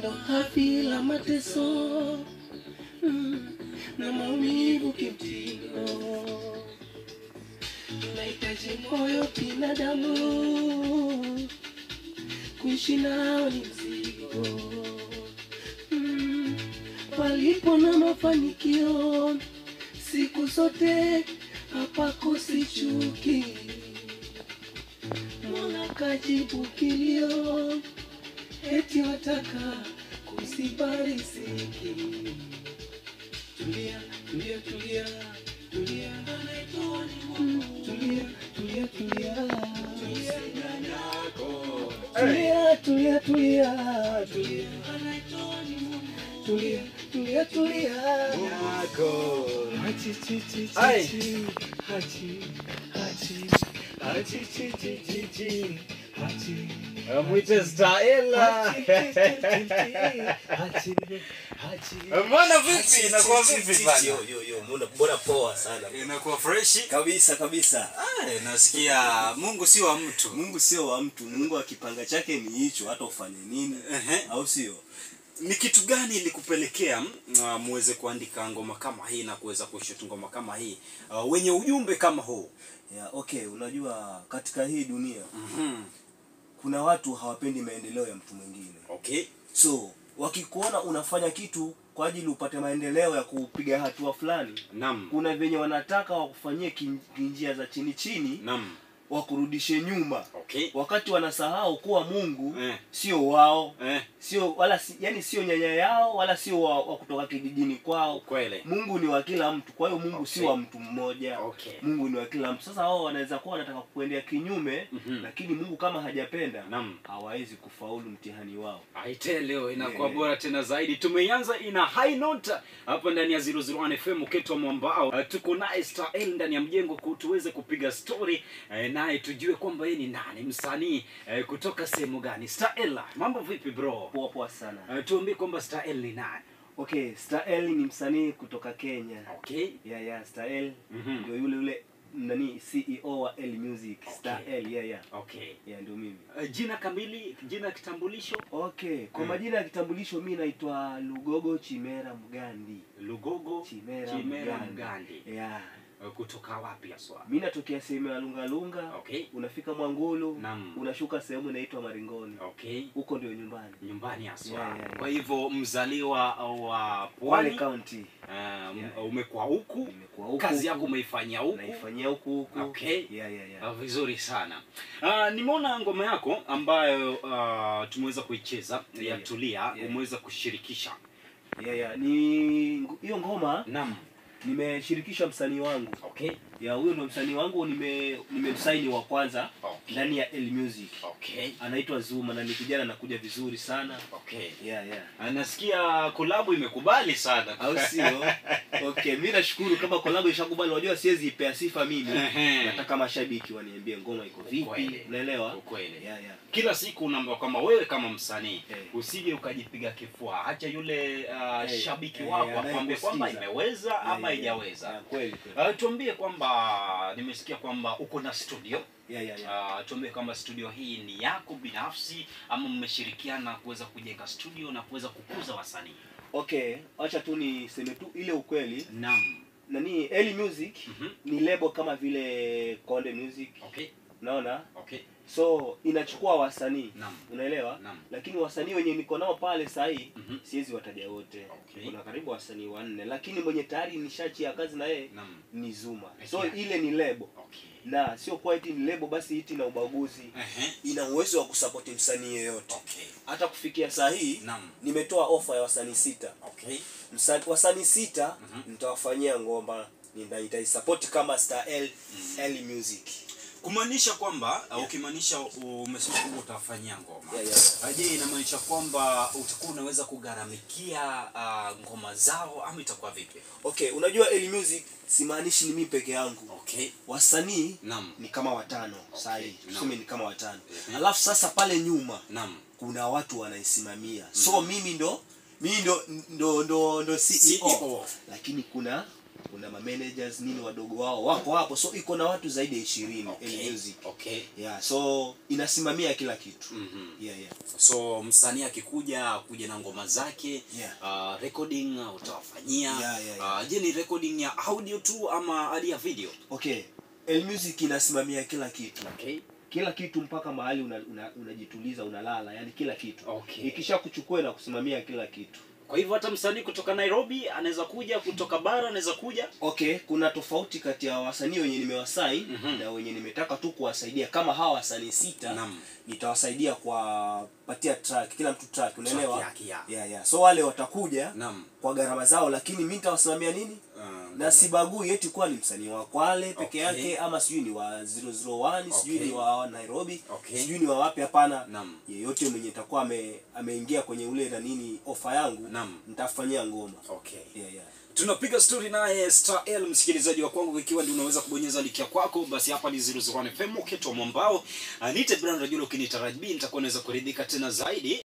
ndo hafi la mateso mm, na maumivu kimtindo nahitaji moyo binadamu kuishi nao ni mzigo mm, palipo na mafanikio siku zote hapakosi chuki Mola kajibu kilio, eti wataka kusibarisiki. Tulia, tulia, tulia, tulia, Mm, tulia, tulia, tulia, tulia, tulia, tulia, tulia, tulia, tulia, tulia. Hachi, chi, chi, chi, Ai. chi. Hachi, hachi, hachi, chi, chi, chi, chi. Hachi. Mwite Staela. Mbona vipi? Inakuwa vipi bana? Yo, yo, yo, mbona mbona poa sana Inakuwa freshi. kabisa kabisa. Ah, nasikia Mungu si wa mtu. Mungu sio wa mtu, Mungu akipanga chake ni hicho, hata ufanye nini Ehe. au sio? Ni kitu gani ilikupelekea uh, muweze kuandika ngoma kama hii na kuweza kushoot ngoma kama hii uh, wenye ujumbe kama huu? Yeah, okay, unajua katika hii dunia Mhm. kuna watu hawapendi maendeleo ya mtu mwingine, Okay. so wakikuona unafanya kitu kwa ajili upate maendeleo ya kupiga hatua fulani, Naam. kuna venye wanataka wakufanyie kin- kinjia za chini chini, Naam. wakurudishe nyuma, Okay. wakati wanasahau kuwa Mungu Eh. sio wao Eh, sio wala si, yani sio nyanya yao wala sio wa, wa kutoka kijijini kwao kweli. mungu ni wa kila mtu kwa hiyo mungu Okay. si wa mtu mmoja Okay. mungu ni wa kila mtu sasa wao wanaweza kuwa wanataka kuendea kinyume Mhm. lakini mungu kama hajapenda Naam. hawawezi kufaulu mtihani wao Aite leo inakuwa Yeah. bora tena zaidi. Tumeianza ina high note hapa ndani ya 001 FM Ketwa Mwambao. Uh, tuko naye Stael ndani ya mjengo ku- tuweze kupiga story uh, naye tujue kwamba yeye ni nani, msanii uh, kutoka sehemu gani. Stael, mambo vipi bro? poa poa sana Uh, tuambie kwamba Stael ni nani? okay stael ni msanii kutoka kenya Okay. yeah, yeah, stael Mhm. ndio yule yule nani ceo wa l music stael yeah, yeah. Okay. yeah, ndio mimi Uh, jina kamili, jina kitambulisho? okay kwa Mm. majina ya kitambulisho mi naitwa lugogo chimera mgandi Lugogo Chimera, Chimera Mgandi. Mgandi. yeah. Uh, kutoka wapi haswa? mi natokea sehemu ya lungalunga Okay. unafika mwangulu Naam. unashuka sehemu inaitwa maringoni Okay. huko ndio nyumbani nyumbani haswa Yeah, yeah, yeah. kwa hivyo mzaliwa wa Kwale pwani county um, Yeah. umekuwa huku Nimekuwa huku, kazi huku. yako umeifanyia huku naifanyia huku huku Okay. yeah, yeah, yeah. Ah, vizuri sana uh, nimeona ngoma yako ambayo uh, tumeweza kuicheza ya Yeah. tulia Yeah. umeweza kushirikisha Yeah, yeah. ni hiyo ngoma naam nimeshirikisha msanii wangu okay ya huyo ndo msanii wangu nime nimemsaini wa kwanza Okay. ndani ya L Music okay anaitwa Zuma na ni kijana anakuja vizuri sana okay yeah, yeah. Ah, nasikia kolabu imekubali sana au sio okay mi nashukuru kama kolabo ishakubali unajua siwezi ipea sifa mimi Ehe. nataka mashabiki waniambie ngoma iko vipi Ukweli. unaelewa Ukweli. yeah, yeah. kila siku unaambiwa kwamba wewe kama msanii Eh. usije ukajipiga kifua acha yule uh, Eh, shabiki eh, wako anayekusikiza. akwambie kwamba imeweza Yeah, ama yeah, haijaweza yeah, kweli kweli Uh, tuambie kwamba nimesikia kwamba uko na studio yeah, yeah, yeah. uh, tuambie kwamba studio hii ni yako binafsi ama mmeshirikiana kuweza kujenga studio na kuweza kukuza wasanii okay acha tu niseme tu ile ukweli naam nani L Music Mhm. ni lebo kama vile Konde Music okay unaona okay so inachukua wasanii Naam. unaelewa Naam. lakini wasanii wenye niko nao pale sahii Mhm. siwezi wataja wote Okay. kuna karibu wasanii wanne lakini mwenye tayari nishachi ya kazi na yeye naam ni Zuma Peke so yake. ile ni lebo okay na sio kwa iti ni lebo basi iti na ubaguzi Ehe. ina uwezo wa kusapoti msanii yeyote okay hata kufikia saa hii naam nimetoa ofa ya wasanii sita okay Msa- wasanii sita Mhm. nitawafanyia ngoma nita- nitaisapoti kama Star L, L Music kumaanisha kwamba uh, ukimaanisha umesema kwamba utafanyia ngoma Yeah, yeah. Uh, je inamaanisha kwamba utakuwa unaweza kugharamikia uh, ngoma zao ama itakuwa vipi okay unajua L Music simaanishi ni mimi peke yangu okay wasanii naam ni kama watano sahi naam. tuseme ni kama watano Mhm. alafu sasa pale nyuma naam kuna watu wanaisimamia so mimi ndo mimi ndo ndo ndo, ndo CEO. CEO. lakini kuna kuna ma managers nini wadogo wao wako hapo so iko na watu zaidi ya ishirini Okay. music Okay. yeah so inasimamia kila kitu Mhm. yeah yeah so msanii akikuja kuja na ngoma zake Yeah. uh, recording uh, utawafanyia Yeah, yeah, yeah. Uh, je ni recording ya audio tu ama hadi ya video okay El Music inasimamia kila kitu okay. kila kitu mpaka mahali unajituliza una, unajituliza, unalala yani kila kitu Okay. ikisha kuchukua na kusimamia kila kitu kwa hivyo hata msanii kutoka nairobi anaweza kuja kutoka bara anaweza kuja okay kuna tofauti kati ya wasanii wenye nimewasain Mhm. na wenye nimetaka tu kuwasaidia kama hawa wasanii sita Naam. nitawasaidia kuwapatia track kila mtu track unaelewa yake, yeah. yeah, yeah. so wale watakuja Naam. kwa gharama zao lakini mi nitawasimamia nini Uh, na sibagui eti kuwa ni msanii wa Kwale peke Okay. yake ama sijui ni wa 001 sijui Okay. ni wa Nairobi Okay. sijui ni wa wapi hapana Naam. yeyote mwenye takuwa ame, ameingia kwenye ule na nini ofa yangu Naam. nitafanyia ngoma okay yeah, yeah. tunapiga story naye Star L msikilizaji wa kwangu ikiwa ndio unaweza kubonyeza likia kwako basi hapa ni 001 FM uketo mwambao uh, nite brand rajula ukinitarajia nitakuwa naweza kuridhika tena zaidi